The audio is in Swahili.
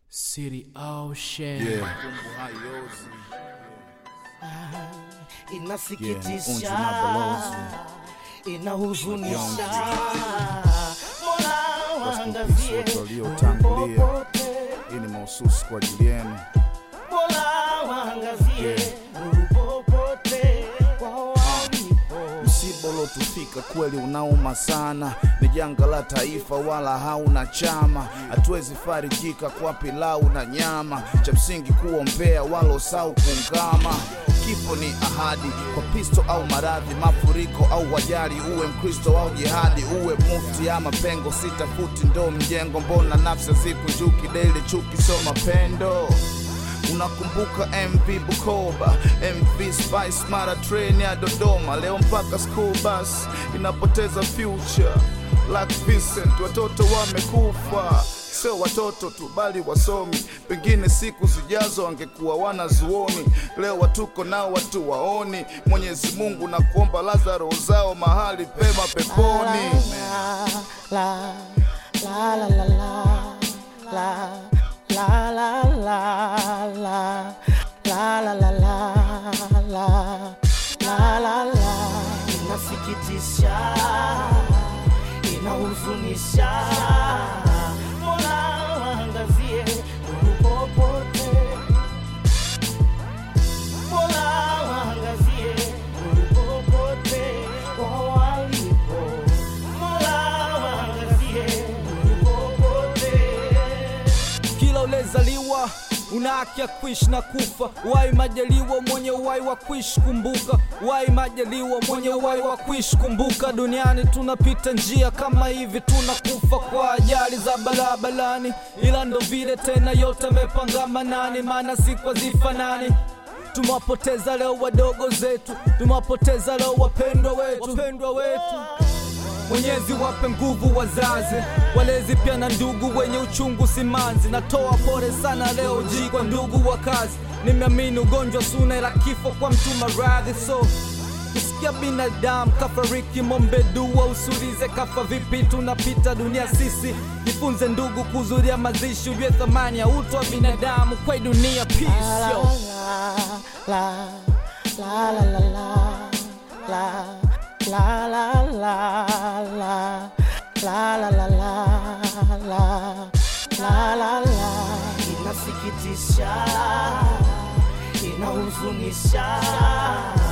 City Ocean. Yeah. inasikitisha Yeah, unzi na balozi. inahuzunisha mola Wasikupisi waangazie wote waliotangulia. popote Hii ni mahususi kwa ajili yenu. mola waangazie Yeah. popote kwao walipo Msiba uliotufika kweli unauma sana, ni janga la taifa, wala hauna chama. Hatuwezi farijika kwa pilau na nyama, cha msingi kuombea, wala usau kungama. Kifo ni ahadi kwa pisto au maradhi, mafuriko au wajali, uwe Mkristo au jihadi, uwe mufti ama pengo, sitafuti ndo mjengo. Mbona nafsi zikunjuki daily, chuki sio mapendo Unakumbuka MV Bukoba, MV Spice, mara train ya Dodoma, leo mpaka school bus inapoteza future. Like Vincent, watoto wamekufa, sio watoto tu bali wasomi, pengine siku zijazo wangekuwa wanazuoni. Leo watuko nao watu waoni. Mwenyezi Mungu na kuomba Lazaro zao mahali pema peponi. la la la la la la la la la la la la la la la la la la inasikitisha inahuzunisha mola waangazie popote mola waangazie popote kwa walipo mola waangazie popote kila ulezaliwa una haki ya kuishi na kufa wai majaliwa mwenye uwai wa kuishi kumbuka wai majaliwa mwenye uwai wa kuishi kumbuka duniani tunapita njia kama hivi tunakufa kwa ajali za barabarani ila ndo vile tena yote amepanga manani maana siku hazifanani tumewapoteza leo wadogo zetu tumewapoteza leo wapendwa wetu, wapendwa wetu. Mwenyezi wape nguvu wazazi, walezi pia na ndugu wenye uchungu simanzi. Natoa pole sana leo ji kwa ndugu wa kazi, nimeamini ugonjwa suna ila kifo kwa mtu maradhi so kusikia binadamu kafariki, mombe dua, usulize kafa vipi, tunapita dunia sisi. Jifunze ndugu kuzuria mazishi, ujue thamani ya utu wa binadamu kwa hii dunia. Peace, yo. la la la la la la la la la la la la la la la la la la inasikitisha inahuzunisha